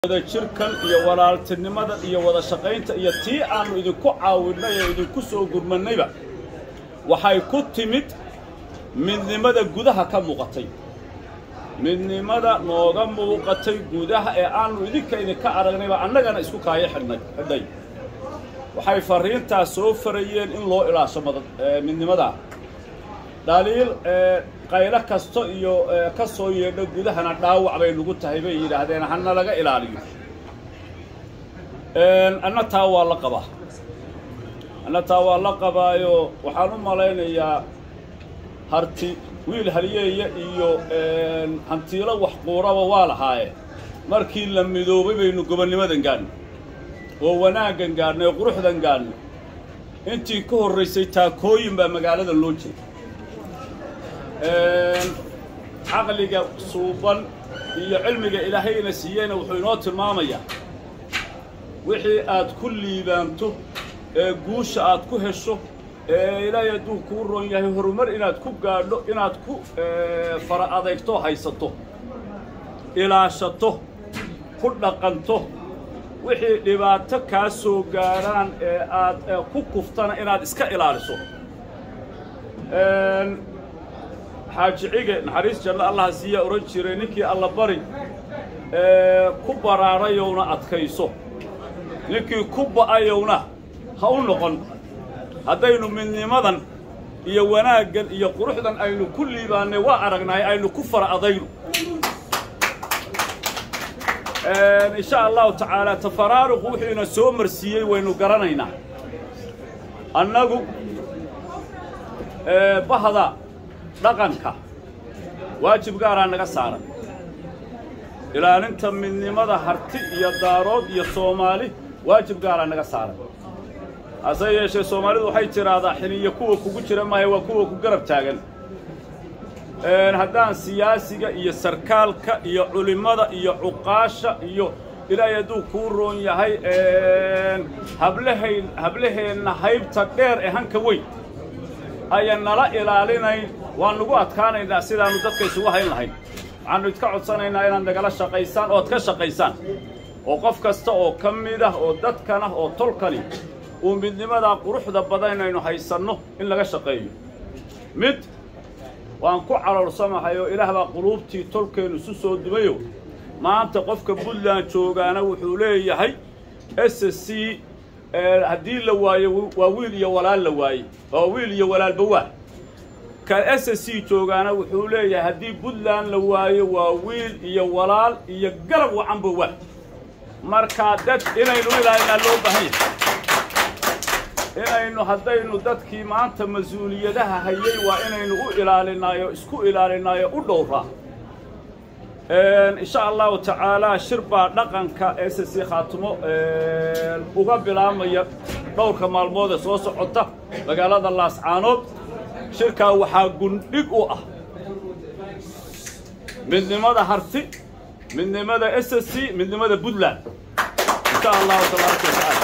wada jirkan iyo walaaltinimada iyo wada shaqaynta iyo tii aannu idinku caawinnay ee idinku soo gurmannayba waxay ku timid midnimada gudaha ka muuqatay midnimada nooga muuqatay gudaha ee aannu idinka idinka aragnayba annagana isku kaayo xidhnay xidhay waxay farriintaas soo farayeen in loo ilaasho mada midnimadaa dhaliil qaylo kasta iyo ka soo yeedho gudahana dhaawac bay nagu tahay bay yidhaahdeen hana laga ilaaliyo anna taa waa la qabaa anna taa waa la qabaayo waxaan u malaynayaa harti wiil halyeeya iyo hantiilo wax quuraba waa lahaaye markii la midoobay baynu gobonnimadan gaadhnay oo wanaaggan gaadhnay oo quruxdan gaadhnay intii ka horraysay taakooyin baa magaalada loo jeeda caqliga suuban iyo cilmiga ilaahayna siiyeyna wuxuu inoo tilmaamayaa wixii aad ku liibaanto ee guusha aad ku hesho ee ilaahay hadduu kuu roon yahay horumar inaad ku gaadho inaad ku fara adeegto haysato ilaashato ku dhaqanto wixii dhibaato kaa soo gaadhaan ee aad ku kuftana inaad iska ilaaliso xaaji cige naxariis janno allaha siiyaa odhan jiray ninkii alla bari ku baraarayowna adkayso ninkii ku ba'ayowna ha u noqon haddaynu midnimadan iyo wanaaggan iyo quruxdan aynu ku liibaannay waa aragnahay aynu ku fara adayno insha allahu tacaala tafaraaruqu wuxuu ina soo marsiiyey waynu garanaynaa annagu bahda dhaqanka waajib gaaraa naga saaran ilaalinta midnimada harti iyo daarood iyo soomaali waajib gaaraa naga saaran hase yeeshee soomaalidu waxay tidhaahdaa xiniyo kuwa kugu jira maahe waa kuwa ku garab taagan haddaan siyaasiga iyo sarkaalka iyo culimmada iyo cuqaasha iyo ilaahay hadduu kuu roon yahay hablahayn hablaheenna haybta dheer ee hanka weyn ayaan nala ilaalinayn waan nagu adkaanaynaa sidaannu dadka isugu hayn lahayn waxaannu idka codsanaynaa inaad nagala shaqaysaan ood ka shaqaysaan oo qof kasta oo ka mid ah oo dadkan ah oo tolkani uu midnimadaa quruxda badan inaynu haysanno in laga shaqeeyo mid waan ku caloorsamahay oo ilaah baa quluubtii tolkeennu isu soo dumayo maanta qofka puntland joogaana wuxuu leeyahay s c haddii la waayo waa wiil iyo walaal la waaye waa wiil iyo walaalba waa ka s c joogaana wuxuu leeyahay haddii puntland la waayo waa wiil iyo walaal iyo garab wacanba waa markaa dad inaynu ilaalinaa loo baahan yahay inaynu haddaynu dadkii maanta mas-uuliyadaha hayay waa inaynu u ilaalinaayo isku ilaalinaayo u dhowraa insha allahu tacaalaa shir baa dhaqanka s c khaatimo uga bilaabmaya dhowrka maalmood ee soo socota magaalada laascaanood shirkaa waxaa gundhig u ah midnimada harti midnimada s c midnimada puntland insha allahu tabaaraka watacaala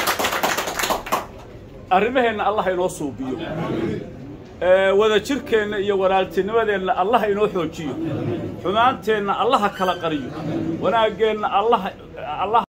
arrimaheenna allah inoo suubiyo wada jirkeenna iyo walaaltinimadeenna allah inoo xoojiyo xumaanteenna allaha kala qariyo wanaaggeenna allah allah